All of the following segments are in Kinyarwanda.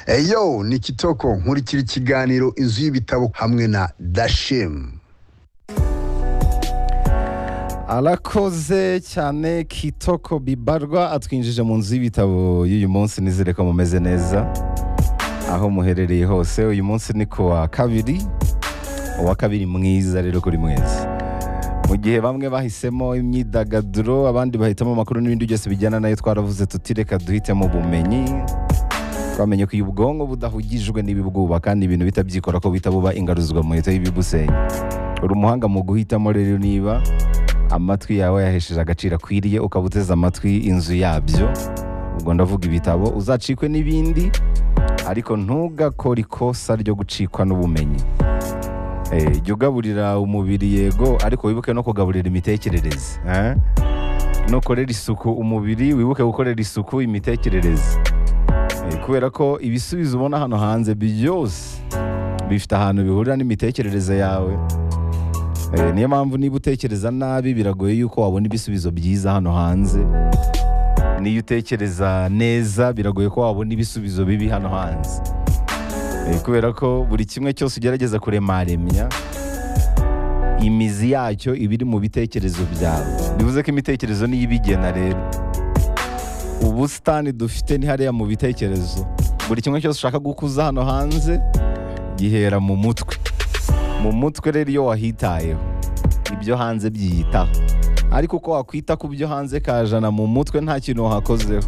eyo ni kitoko nkurikira ikiganiro inzu y'ibitabo hamwe na dashemu arakoze cyane kitoko bibarwa atwinjije mu nzu y'ibitabo y'uyu munsi nizere ko mumeze neza aho muherereye hose uyu munsi ni ku wa kabiri uwa kabiri mwiza rero kuri mwese mu gihe bamwe bahisemo imyidagaduro abandi bahitamo amakuru n'ibindi byose bijyana nayo twaravuze tuti reka duhitemo ubumenyi twamenye ko iyo ubwonko budahugijwe n'ibibwuba kandi ibintu bitabyikora ko bihita buba ingaruzwa mu leta y'ibibusenya uri umuhanga mu guhitamo rero niba amatwi yawe yahesheje agaciro akwiriye ukaba uteze amatwi inzu yabyo ubwo ndavuga ibitabo uzacikwe n'ibindi ariko ntugakore ikosa ryo gucikwa n'ubumenyi Eh, jya ugaburira umubiri yego ariko wibuke no kugaburira imitekerereze eh? nukorera isuku umubiri wibuke gukorera isuku imitekerereze Eh, kubera ko ibisubizo ubona hano hanze byose bifite ahantu bihurira n'imitekerereze yawe Eh, niyo mpamvu niba utekereza nabi biragoye yuko wabona ibisubizo byiza hano hanze niyo utekereza neza biragoye ko wabona ibisubizo bibi hano hanze Eh, kubera ko buri kimwe cyose ugerageza kuremaremya imizi yacyo iba iri mu bitekerezo byawe bivuze ko imitekerezo niyo ibigena rero ubusitani dufite ni hariya mu bitekerezo buri kimwe cyose ushaka gukuza hano hanze gihera mu mutwe mu mutwe rero iyo wahitayeho ibyo hanze byiyitaho ariko uko wakwita ku byo hanze kajana mu mutwe nta kintu wahakozeho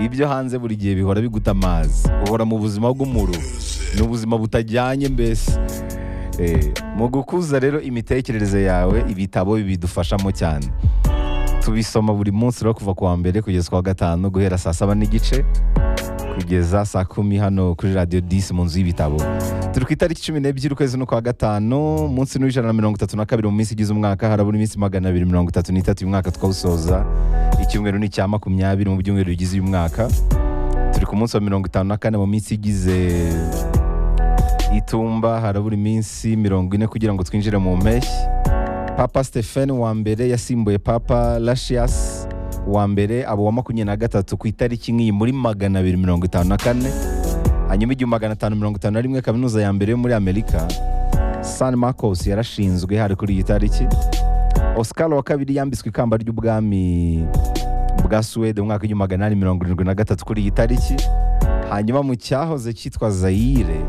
ibyo hanze buri gihe bihora biguta amazi uhora mu buzima bw'umuru ni ubuzima butajyanye mbese Eh, mu gukuza rero imitekerereze yawe ibitabo bidufashamo cyane tubisoma buri munsi rero kuva ku wa mbere kugeza ku wa gatanu guhera saa saba n'igice kugeza saa kumi hano kuri radiyo disi mu nzu y'ibitabo turi ku itariki cumi n'ebyiri ukwezi n'ukwa gatanu munsi n'ijana na mirongo itatu na kabiri mu minsi igize umwaka harabura iminsi magana abiri mirongo itatu n'itatu uyu mwaka twawusoza icyumweru ni icya makumyabiri mu byumweru bigize uyu mwaka turi ku munsi wa mirongo itanu na kane mu minsi igize itumba harabura iminsi mirongo ine kugira ngo twinjire mu mpeshyi papa stephen wa mbere yasimbuye papa lashias wa mbere aba wa makumyabiri na gatatu ku itariki nk'iyi muri magana abiri mirongo itanu na kane hanyuma igihumbi magana atanu mirongo itanu na rimwe kaminuza ya mbere yo muri amerika san marcos yarashinzwe hari kuri iyi tariki oscar wa kabiri yambitswe ikamba ry'ubwami bwa suwede mu mwaka w'igihumbi magana inani mirongo irindwi na gatatu kuri iyi tariki hanyuma mu cyahoze cyitwa zayire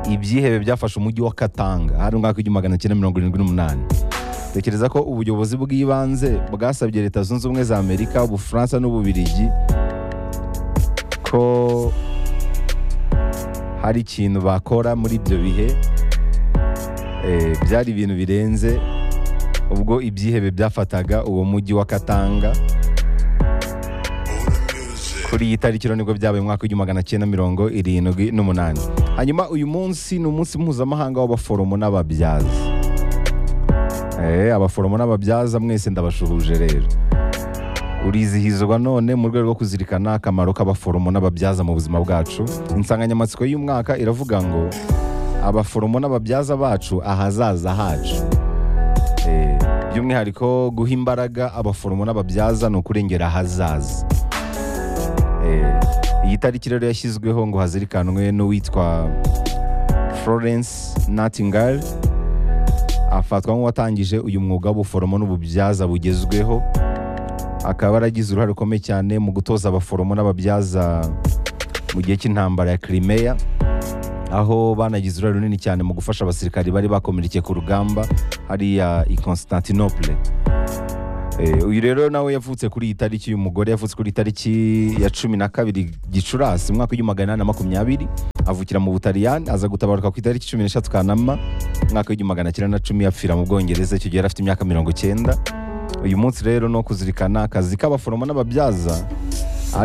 ibyihebe byafashe umujyi wa katanga hari umwaka w'igihumbi magana cyenda mirongo irindwi n'umunani tekereza ko ubuyobozi bw'ibanze bwasabye leta zunze ubumwe za amerika ubufaransa n'ububirigi ko hari ikintu bakora muri ibyo bihe Eh, byari ibintu birenze ubwo ibyihebe byafataga uwo mujyi wa katanga kuri iyi tariki rero nibwo byabaye mu mwaka w'igihumbi magana cyenda mirongo irindwi n'umunani hanyuma uyu munsi ni umunsi mpuzamahanga w'abaforomo n'ababyaza Eh, abaforomo n'ababyaza mwese ndabashuhuje rero urizihizwa none mu rwego rwo kuzirikana akamaro k'abaforomo n'ababyaza mu buzima bwacu insanganyamatsiko y'umwaka iravuga ngo abaforomo n'ababyaza bacu ahazaza hacu Eh, by'umwihariko guha imbaraga abaforomo n'ababyaza ni ukurengera ahazaza Eh, iyi tariki rero yashyizweho ngo hazirikanwe n'uwitwa Florence Nightingale afatwa nk'uwatangije uyu mwuga w'ubuforomo n'ububyaza bugezweho akaba yaragize uruhare rukomeye cyane mu gutoza abaforomo n'ababyaza mu gihe cy'intambara ya Crimea aho banagize uruhare runini cyane mu gufasha abasirikari bari bakomerekeye ku rugamba hariya i Constantinople Eh, uyu rero nawe yavutse kuri iyi tariki uyu mugore yavutse kuri itariki ya cumi na kabiri gicurasi mu mwaka w'igihumbi magana inani na makumyabiri avukira mu butaliyani aza gutabaruka ku itariki cumi n'eshatu kanama umwaka w'igihumbi magana cyenda na cumi apfira mu bwongereza icyo gihe yari afite imyaka mirongo cyenda uyu munsi rero ni uwo kuzirikana akazi k'abaforomo n'ababyaza